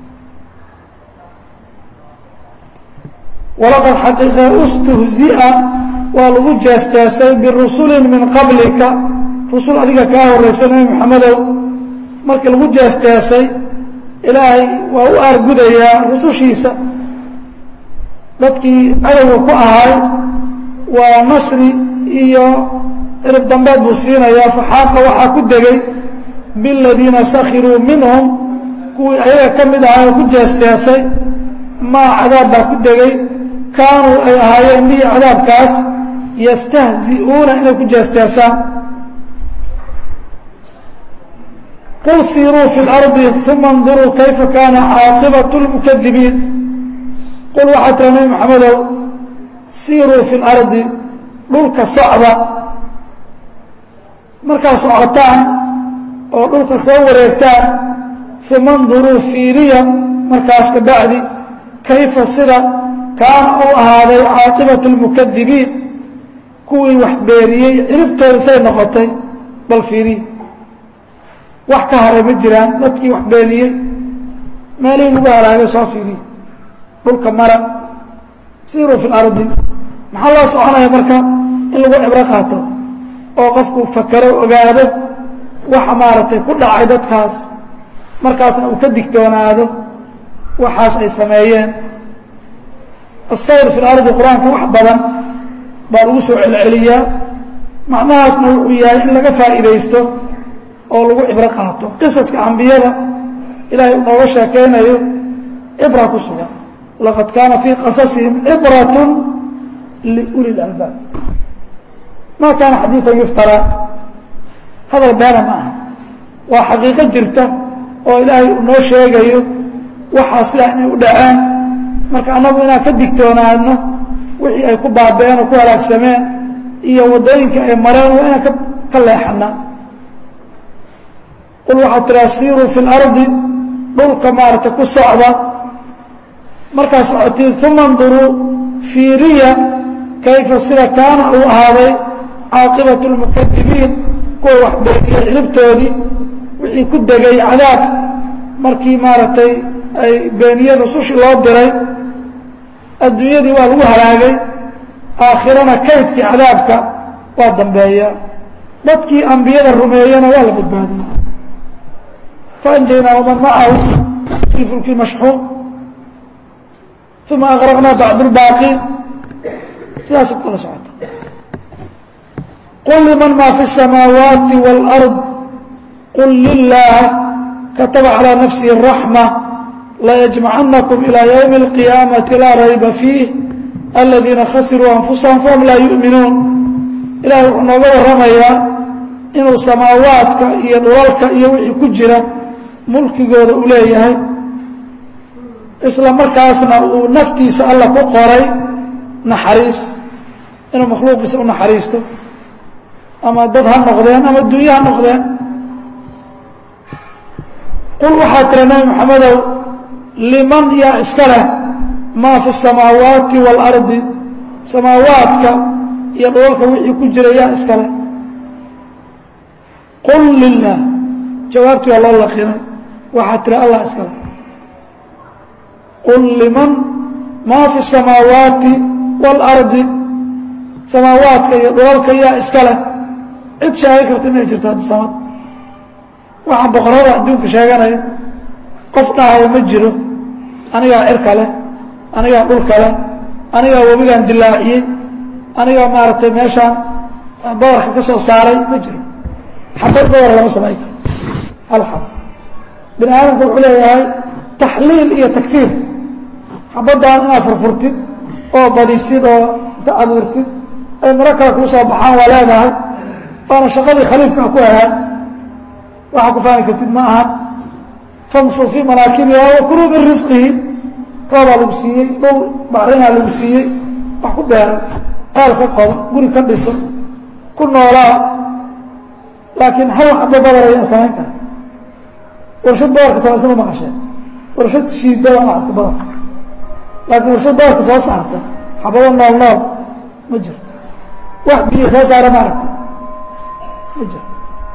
walaqad xaqiiqe ustuhzi'a waa lagu jeesteesay birusulin min qablika rusul adiga kaa horreysay nebi maxamedow markii lagu jeesteesay ilaahay waa u aargudayaa rusushiisa dadkii cadowga ku ahay waa nasri iyo cirib dambeed buu siinayaa faxaaqa waxaa ku degay biladiina sakhiruu minhum kuwii ayaga ka mid ahaa oo ku jeesteesay maa cadaab baa ku degay kaanuu ay ahaayeen bihi cadaabkaas yastahzi'uuna inay ku jeesteesaan qul siiruu fi اlardi uma اnduruu kayfa kaana caaqibaة اlmukadibiin qul waxaa tira nebi maxamedow siiruu fi اlardi dhulka socda markaa socotaan oo dhulka soo wareegtaan uma اnduruu fiiriya markaas ka bacdi kayfa sida kaana uu ahaaday caaqibaة اlmukadibiin kuwii wax beeriyey ciribtooda say noqotay bal fiiriya wax ka haray ma jiraan dadkii wax beeniyey meelihii lagu halaagay soo fiiriya dhulka mara siiruu fi اlardi maxaa loo soconaya marka in lagu cibro qaato oo qofku fakero ogaado waxa maaragtay ku dhacay dadkaas markaasna uu ka digtoonaado waxaas ay sameeyeen asayr fi lardi qur-aanka wax badan baa lagu soo celceliyaa macnahaasna wuxuu yahay in laga faa'iidaysto oo lagu cibro qaato qisaska ambiyada ilaahay uu nooga sheekeynayo cibra ku sugan laqad kaana fii qasasihim cibrat liuli اlalbaab ma kaana xadiiثan yuftaraa hadal beena ma aha waa xaqiiqo jirta oo ilaahay uu noo sheegayo waxaa sidaa inay u dhaceen marka annagu inaan ka digtoonaano wixii ay ku baabeen oo ku halaagsameen iyo waddooyinka ay mareen waa inaan ka leexanaa qul waxaad tiraa siiruu fi اlardi dhulka maaragtay ku socda markaad socotiin uma اnduruu fiiriya kayfa sida kaana uu ahaaday caaqibaة اlmukadibiin kuwa wax beeniyey ciribtoodii wixii ku degay cadaab markii maaragtay ay beeniyeen rusushii loo diray adduunyadii waa lagu halaagay aakhirana kaydkii cadaabka waa dambeeya dadkii ambiyada rumeeyena waa la badbaadiyey faanjaynaa waman macahu fi fulki mashxuun uma agraqnaa bacd اlbaaqiin sidaas kala socota qul liman ma fi الsamaawaati wاlأrض qul lilah kataba calى nafsihi الraxmة layجmacanakum ilى ywmi اlqiyaamati laa rayba fiih aladiina khasiruu anfusahum fahum laa yu'minuun ilahay wuxuu nooga warramayaa inuu samaawaadka iyo dhulalka iyo wixii ku jira mulkigooda u leeyahay isla markaasna uu naftiisa alla ku qoray naxariis inuu makhluuqiisa u naxariisto ama dad ha noqdeen ama dunyo ha noqdeen qul waxaa tira nebi moxamedow liman yaa iska leh maa fi الsamaawaati wاlardi samaawaadka iyo dhulalka wixii ku jira yaa iska leh qul lilah jawaabtii waa loo laqinay waxaa tira allah iska leh qul liman maa fi الsamaawaati wاlardi samaawaadka iyo dhulalka yaa iska leh cid sheegi karta inay jirto haddi samad waxaa boqorada adduunka sheeganaya qof dhahaya ma jiro anigaa cirka leh anigaa dhulka leh anigaa webigaan dilaaciyey anigaa maaragtay meeshaan badarka ka soo saaray ma jiro xabad badar lama samayn karo hal xab bini aadamka wuxuu leeyahay taxliil iyo takfiir xabaddan inaad furfurtid oo badisid oo inta abuurtid ay maro kale kuu soo baxaan waa leedahay waana shaqadii khaliifka ku ahaa waxaa ku fahmi kartid ma aha famshuu fii manaakibiha wakuluu min risqihi roobaa lagu siiyey dhul bacrinaa lagu siiyey wax ku beero ceel ka qodo guri ka dhiso ku noolaa laakiin hal xabo badar ayaa samayn kara warshad badarka samaysa ma maqasheen warshad shiida waa maaragta badarka laakiin warshad badarka soo saarta xabado nool nool ma jirto wax biyo soo saara ma aragta ma jirto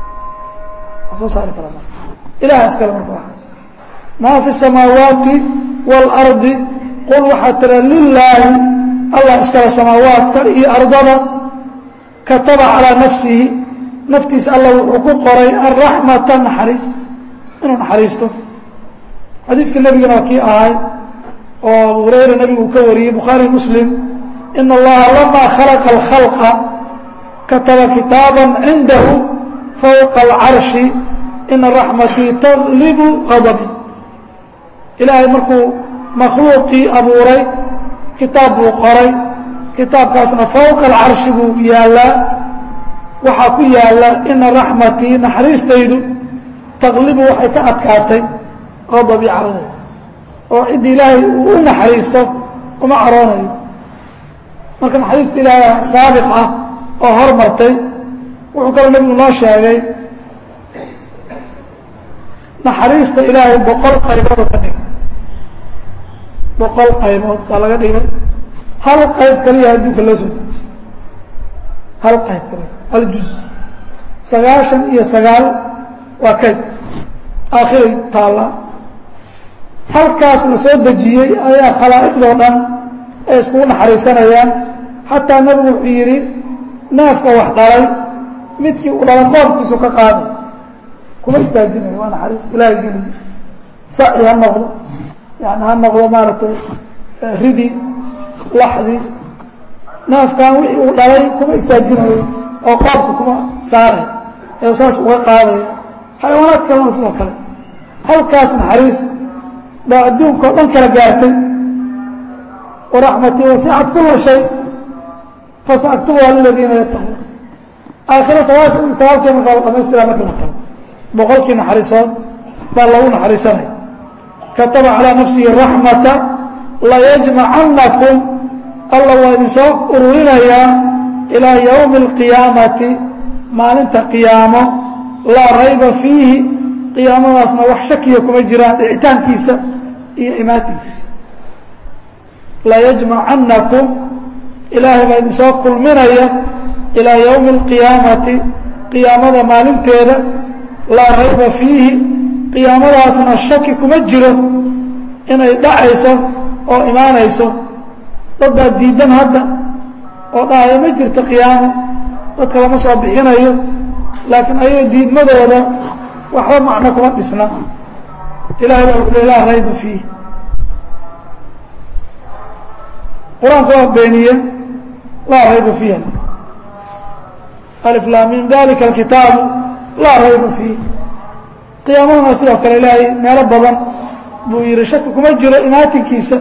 wax soo saari kara ma ilaha iskale marka waxaas maa fi الsamaawaati wاlardi qul waxaa tira lilaahi allah iskale samaawaadka iyo ardada kataba calىa nafsihi naftiisa alla wuxuu ku qoray araxmata naxariis inuu naxariisto xadiiska nebigana waa kii ahay oo abu hurayra nebigu uu ka wariyey bukhaari muslim in allaha lama khalaqa اlkhalqa kataba kitaaba cindahu fowqa alcarshi ina raxmatii taglibu qadabi ilaahay markuu makhluuqii abuuray kitaab buu qoray kitaabkaasna fowqa alcarshi buu yaallaa waxaa ku yaalla ina raxmatii naxariistaydu taglibu waxay ka adkaatay qadabii caradeeda oo cidda ilaahay uu u naxariisto uma caroonayo marka naxariista ilaahay saabiq ah oo hormartay wuxuu kaloo nebigu noo sheegay naxariista ilaahay boqol qayboodoo ka dhigay boqol qaybood baa laga dhigay hal qayb kaliya adduunka loo soo dejiy hal qayb kaliya hal juz sagaashan iyo sagaal waa kayd aakhiray taalla halkaas la soo dejiyey ayaa khalaa'iqdoo dhan ay iskugu naxariisanayaan xataa nebigu wuxuu yidhi neefka wax dhalay midkii uu dhala qoobkiisu ka qaaday kuma istaajinayo waa naxariis ilaahay geliyo saci ha noqdo yani ha noqdo maaragtay ridi laxdi naafkan wixii uu dhalay kuma istaajinayo oo qoobka kuma saaray ee saas uga qaadaya xayawaanaad kalena sidoo kale halkaas naxariis baa adduunka oo dhan kala gaartay waraxmatii wasicat kula shay fasaaktubuha liladiina yattaquun aakhira sagaashan iyo sagaalkii markaa la dhamaystira marka la tago boqolkii naxariisood baa lagu naxariisanaya kataba calaa nafsihi raxmata layajmacannakum alla waa idinsoo ururinayaa ilaa yowmi alqiyaamati maalinta qiyaamo laa rayba fiihi qiyaamadaasna wax shakiya kuma jiraan dhicitaankiisa iyo imaatinkiisa layajmacannakum ilaahay baa idinsoo kulminaya ilaa yowmi alqiyaamati qiyaamada maalinteeda laa rayba fiihi qiyaamadaasna shaki kuma jiro inay dhacayso oo imaanayso dad baa diidan hadda oo dhahaya ma jirto qiyaamo dadka lama soo bixinayo laakiin ayaga diidmadooda waxba macno kuma dhisna ilahay baa wuxu laa rayba fiih qur-aanka waa beeniye laa rayba fiiha alif laamim dalika alkitaabu laa rayba fiih qiyaamadana sidoo kale ilaahay meelo badan buu yihi shaki kuma jiro imaatinkiisa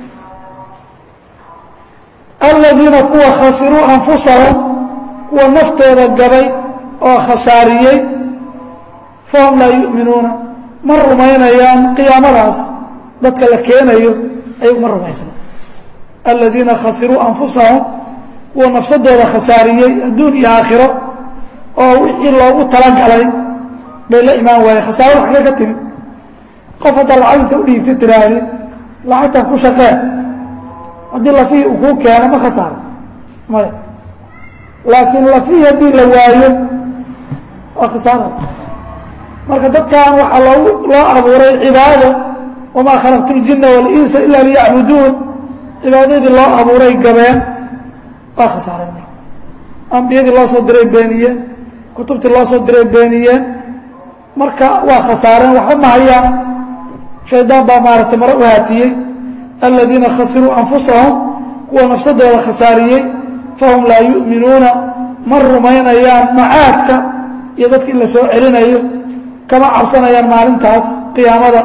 aladiina kuwa khasiruu anfusahum kuwa naftooda gabay oo khasaariyey fahum laa yu'minuuna ma rumaynayaan qiyaamadaas dadka la keenayo ayagu ma rumaysna aladiina khasiruu anfusahum kuwa nafsadooda khasaariyey adduun iyo aakhiro oo wixii loogu talagalay bay la imaan waayeen khasaarada xaggee ka timi qof haddaa lacag inta udhiibta tiraahdi lacagtan ku shaqeen haddii lafihii uu kuu keeno ma khasaaro maya laakiin lafihii haddii la waayo waa khasaara marka dadkan waxaa loogu loo abuuray cibaado wamaa khalaqtu ljina walinsa ila liyacbuduun cibaadadii loo abuuray gabeen waa khasaareen marka ambiyadii loo soo diray beeniyeen kutubtii loo soo diray beeniyeen marka waa khasaareen waxba ma hayaan shaydaan baa maaragtay mare u haatiyey aladiina khasiruu anfusahum kuwa nafsadooda khasaariyey fahum laa yu'minuuna ma rumaynayaan macaadka iyo dadka in la soo celinayo kama cabsanayaan maalintaas qiyaamada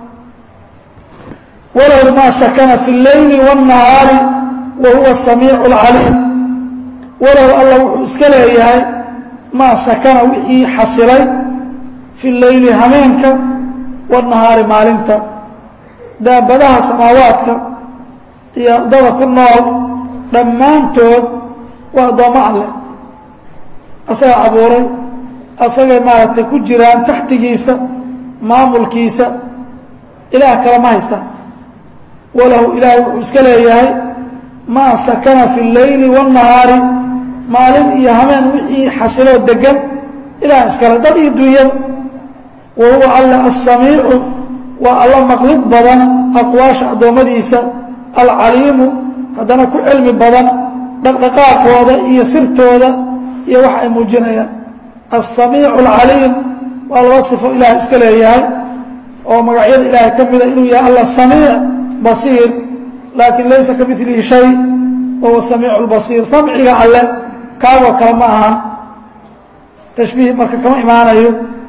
walow maa sakana fi اleyli wالnahaari wa huwa samiicu اlcaliim walow alla wuxuu iska leeyahay maa sakana wixii xasilay fi leyli hameenka wالnahaari maalinta daabadaha samaawaadka iyo dada ku nool dhammaantood waa addoommo alleh asaga abuuray asagay maaragtay ku jiraan taxtigiisa maamulkiisa ilaah kale ma haystaan walahu ilaahay wuxuu iska leeyahay maa sakana fi اleyli wالnahaari maalin iyo hameen wixii xasiloo degan ilaah iskale dad iyo dunyada wa huwa alle asamiicu waa alla maqlid badan aqwaasha addoommadiisa alcaliimu haddana ku cilmi badan dhaqdhaqaaqooda iyo sirtooda iyo wax ay muujinayaan alsamiicu alcaliim waa laba sifo ilahay iska leeyahay oo magacyada ilaahay ka mida inuu yahay alla samiic basiir laakiin laysa ka milihi shay wahuwa samiicu lbasiir samciga alle kaagoo kale ma ahan tashbiih marka kama imaanayo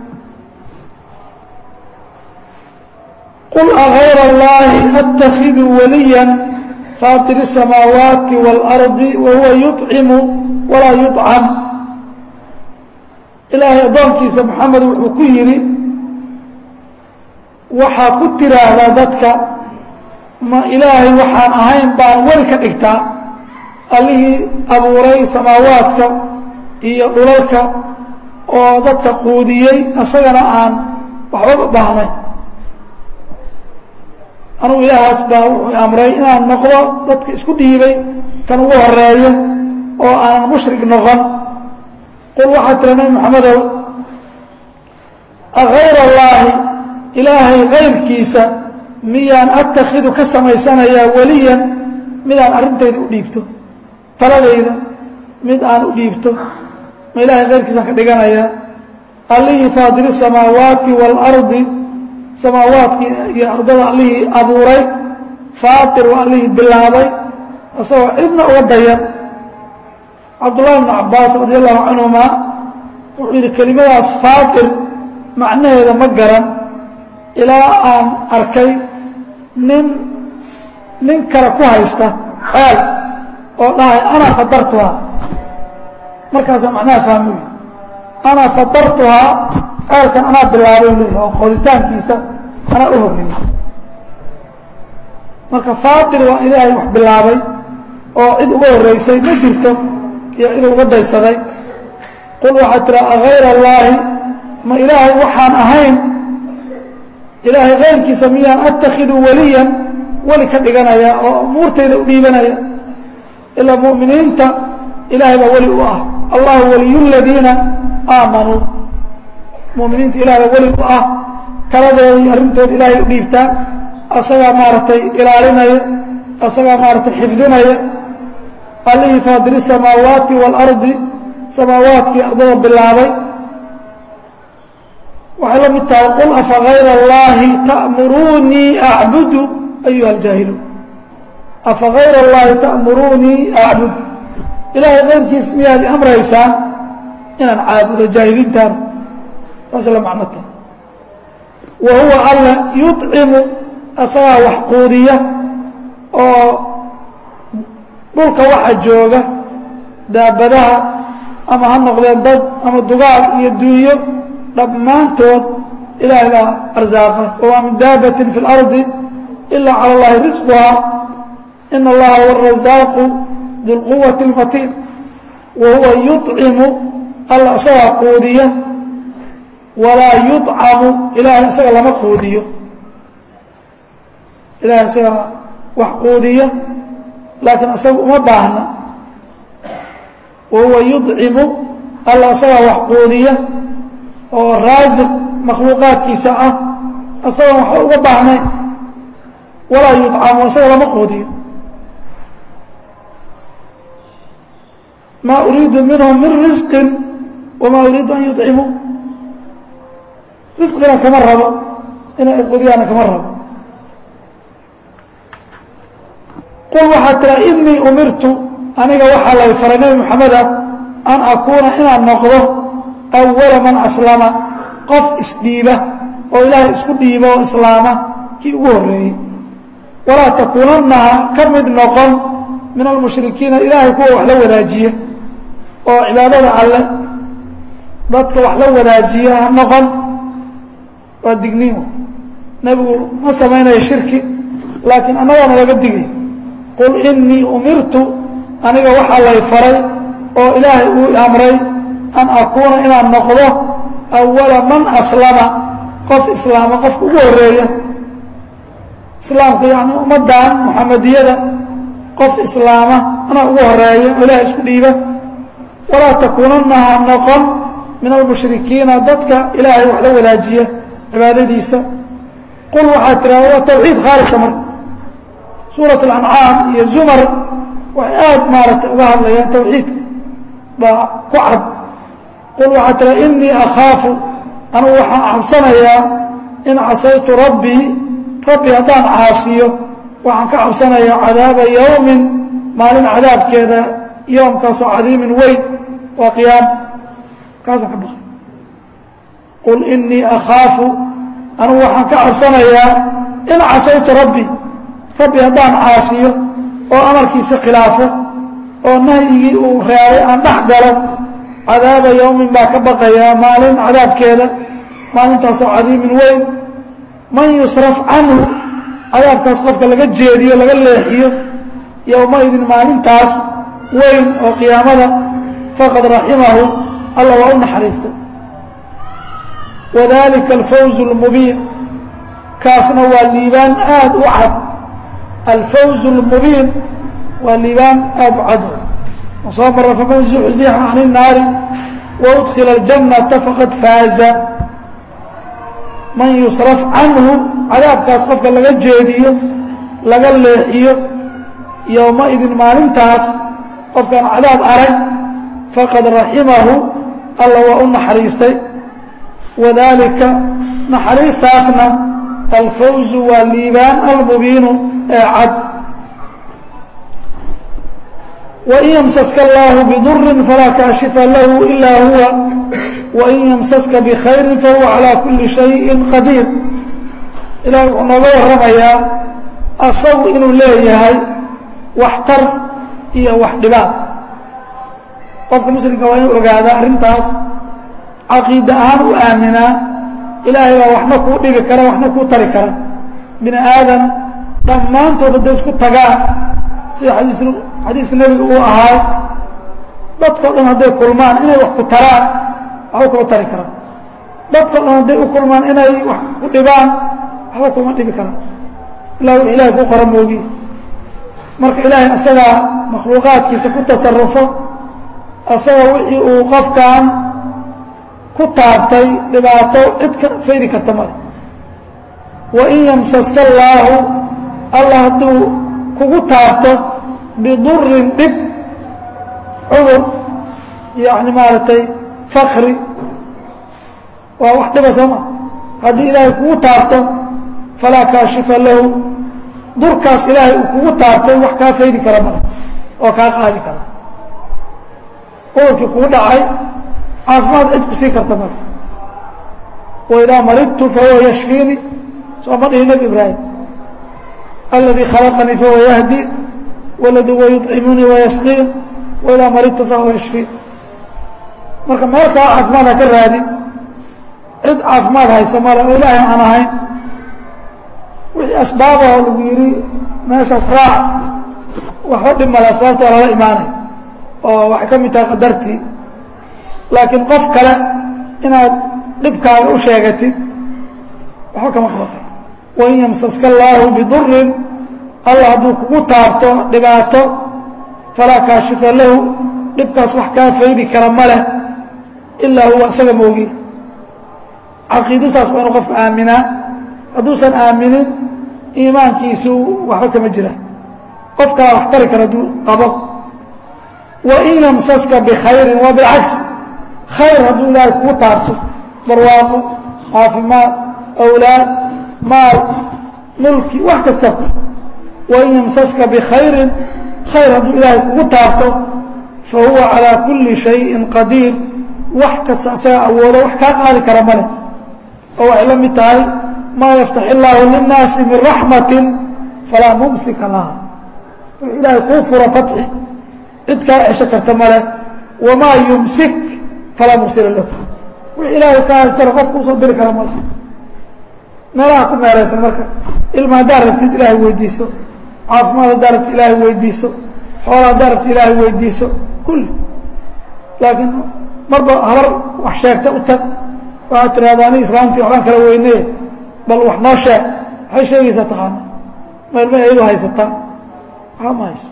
qul agayr اllahi attakidu waliya faatir الsamaawaati wاlardi wahuwa yuطcimu walaa yuطcam ilaahay addoonkiisa moxamed wuxuu ku yidhi waxaa ku tiraahdaa dadka ma ilaahay waxaan ahayn baan weli ka dhigtaa allihii abuuray samaawaadka iyo dhulalka oo dadka quudiyey isagana aan waxba u baahnayn anugu ilaahaas baa wuxuu amray inaan noqdo dadka isku dhiibay kan ugu horeeyo oo aanan mushrik noqon qul waxaa tira nabi maxamedow agayr allaahi ilaahay kayrkiisa miyaan attakidu ka samaysanayaa weliyan midaan arrintayda u dhiibto taladayda mid aan u dhiibto ma ilahay kayrkiisaan ka dhiganayaa allihii faadiri samaawaati waalardi samaawaadkii iyo ardada allihii abuuray faatir waa allihii bilaabay isagoo cidna uga dayan cabdullahi bnu cabbaas radi allahu canhuma wuxuu yidhi kelimadaas faatir macnaheeda ma garan ilaa aan arkay nin nin kale ku haysta xeel oo dhahay ana fadartuhaa markaasaa macnaha fahmuy ana fadartuhaa ceelkan anaa bilaabay leeyahy oo qoditaankiisa anaa u horreeyey marka faatir waa ilaahay wax bilaabay oo cid uga horraysay ma jirto iyo cid uga daysaday qul waxaad tiraa agayra allaahi ma ilaahay waxaan ahayn ilaahay kayrkiisa miyaan atakhidu waliyan weli ka dhiganaya oo umuurtayda u dhiibanaya ilaa mu'miniinta ilaahay baa weli u ah allahu waliyu ladiina aamanuu muminiinta ilahay baa weli u ah taladooda iyo arrintooda ilaahay u dhiibtaan asagaa maaragtay ilaalinaya asagaa maaragtay xifdinaya allihii faadiri samaawaati waalardi samaawaadkii ardada bilaabay waxay la mid tahay qul afa gayra allaahi ta'muruunii acbudu ayuha aljaahiluun afa gayra allaahi ta'muruunii acbud ilaahay keyrkiis miyaad i amraysaan inaan caabudo jaahiliintaana taas la macno tahay wa huwa alla yuطcimu asagaa wax quudiya oo dhulka waxa jooga daabadaha ama ha noqdeen dad ama dugaag iyo duunyo dhammaantood ilaahay baa arsaaqa wamaa min daabatin fi اlardi ila calى اllahi risquhaa ina allaha huwa arasaaqu du lquwati اlmatiin wa huwa yuطcimu alla isagaa quudiya walaa yuطcamu ilaahay isaga lama quudiyo ilahay isagaa wax quudiya laakiin isaga uma baahna wa huwa yuطcimu alla isagaa wax quudiya oo raasiq makhluuqaadkiisa ah isagoon waxba uga baahnayn walaa yuطcamu isaga lama quudiyo ma uriidu minhum min risqi wama uriidu an yuطcimuu risqina kama rabo inay qudiyaana kama rabo qul waxaad tiraa inii umirtu aniga waxaa lay faray nebi moxameda an akuuna inaan noqdo awala man aslama qof isdhiiba oo ilaahay isku dhiiba oo islaama kii ugu horreeyey walaa takuunannaha ka mid noqon min almushrikiina ilaahay kuwa wax la wadaajiya oo cibaadada alle dadka wax la wadaajiya ha noqon waa digniin nebigu ma samaynayo shirki laakiin annagaana laga digay qul inii umirtu aniga waxaa lay faray oo ilaahay uu amray an akuuna inaan noqdo awala man aslama qof islaama qofka ugu horreeya islaamka yani ummaddan muxamadiyada qof islaama anaa ugu horeeya oo ilaahay isku dhiiba walaa takuunanna ha noqon min almushrikiina dadka ilaahay wax la wadaajiya cibaadadiisa qul waxaad tiraada waa tawxiid khaalisa marka suurat alancaam iyo zumar waxay aada maaragtay uga hadlayaan tawxiidka baa ku cad qul waxaad tiraada inii akhaafu anugu waxaan cabsanayaa in casaytu rabbii rabbi haddaan caasiyo waxaan ka cabsanayaa cadaaba yowmin maalin cadaabkeeda yoomkaasoo cadiimin weyn waa qiyaam kaasaan ka baqay qul inii akhaafu anugu waxaan ka cabsanayaa in casaytu rabbi rabbi haddaan caasiyo oo amarkiisa khilaafo oo nahyigii uu reebay aan dhex galo cadaaba yowmin baa ka baqayaa maalin cadaabkeeda maalintaasoo cadiimin weyn man yusraf canhu cadaabkaas qofka laga jeediyo laga leexiyo yowmaidin maalintaas weyn oo qiyaamada faqad raximahu alla waa u naxariistay wadalika alfawz اlmubiin kaasna waa liibaan aada u cad alfawz اlmubiin waa liibaan aada u cad soo mara faman zuxzixa can الnaari waudkila اljannata faqad faaza man yusraf canhu cadaabkaas qofka laga jeediyo laga leexiyo yowmaidin maalintaas qofkaan cadaab arag faqad raximahu alla waa u naxariistay wadaalika naxariistaasna alfawzu waa liibaan almubiinu ee cad wain ymsaska allahu bidurin falaa kaashifa lahu ilaa huwa wain ymsaska bikhayrin fahuwa calaa kuli shayin qadiir ilahay wuxuu nooga warramayaa asagu inuu leeyahay waxtar iyo wax dhibaan qofka muslimka waa inuu ogaadaa arrintaas caqiida ahaan u aaminaa ilaahay baa waxna kuu dhibi kara waxna kuu tari kara bini aadan dhammaantood hadday isku tagaan sida xadiis xadiiska nebiga uu ahaa dadkao dhan hadday kulmaan inay wax ku taraan waxba kuma tari karaan dadkao dhan hadday u kulmaan inay wax ku dhibaan waxba kuma dhibi karaan ilaa wix ilahay ku qora moogi marka ilaahay asagaa makhluuqaadkiisa ku tasarufo asaga wixii uu qofkan ku taabtay dhibaato cid ka fayri karta male wain yamsaska allaahu allah hadduu kugu taabto bidurin dhib cudur yani maaragtay fakri waa wax dhiba sooma haddii ilaahay kugu taabto falaa kaashifa lahu durkaas ilaahay uu kugu taabtay wax kaa faydi kara male oo kaa qaadi kara cudurkii kugu dhacay caafimaad cid ku sii karta male waidaa maridtu fahuwa yashfiini soo ma dhihi nebi ibraahim aladii khalaqanii fahuwa yahdi waladii huwa yuطcimunii wayasqiin waidaa maridtu fahuwa yashfiin marka meel kaa caafimaad ha ka raadin cid caafimaad haysa male oo ilaahay aan ahayn wixii asbaabahoo lagu yidhi meeshaas raac waxba dhib male asbaabta waa lala imaanay oo waxay ka mid tahay qadartii laakiin qof kale inaad dhibkaaga u sheegatid waxba kama qabaqay wain yamsaska allaahu bidurin allah hadduu kugu taabto dhibaato falaa kaashifa lahu dhibkaas wax kaa faydi kara ma leh ilaa huwa isaga moogi caqiidasaas waa inu qofka aaminaa hadduusan aaminin iimaankiisu waxba kama jiraan qofkaa wax tari kara hadduu qabo wain yamsaska bikhayrin waa bilcagsi khayr hadduu ilaahay kugu taabto barwaaqo caafimaad awlaad maal mulki wax kasta wain yamsaska bikhayrin khayr hadduu ilaahay kugu taabto fa huwa calaa kulli shayin qadiir wax kasta asaga awoodo wax kaa qaadi kara male oo waxay la mid tahay maa yaftax illaahu linnaasi min raxmatin falaa mumsika laha wuxuu ilaahay kuu furo fatxi cid kaa cesho karta male wamaa yumsik falaa mursila lahu wix ilaahay kaa haystana qof kuusoo diri kara male meelaha ku meeraysan marka ilma haddaad rabtid ilaahay weydiiso caafimaad haddaad rabtid ilaahay weydiiso xoola haddaad rabtid ilaahay weydiiso kulli laakiin marba habar wax sheegta u tag waxaad tirahda ani islaamtii waxbaan kala weyneye bal wax noo sheeg waxay sheegaysaa taqaana ma ilma iyadu haysataa waxba ma hayso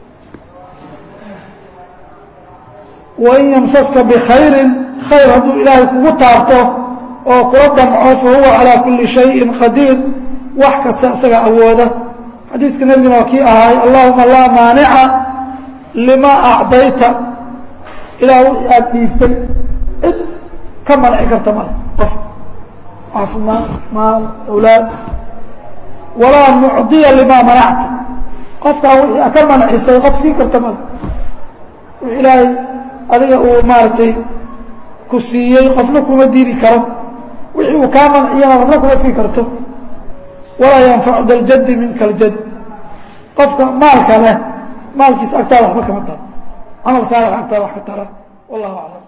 wain yamsaska bikhayrin khayr hadduu ilaahay kugu taabto oo kula damco fa huwa calaa kulli shayin qadiir wax kasta isaga awooda xadiiska nebigana waa kii ahaay allahuma laa maanica lima acdayta ilaa wixii aada dhiibtay cid ka manci karta male qof caafimaad maal awlaad walaa mucdiya limaa manacta qofkaa wixii a ka mancisay qof sii karta male wix ilaahay adiga uu maaragtay ku siiyey qofna kuma diidi karo wixii uu kaa manciyana qofna kuma sii karto walaa yanfacu daljaddi minka aljad qofka maalka leh maalkiisa agtaada waxba kama taro camal saalix agtaada wax ka tara wallahu aclam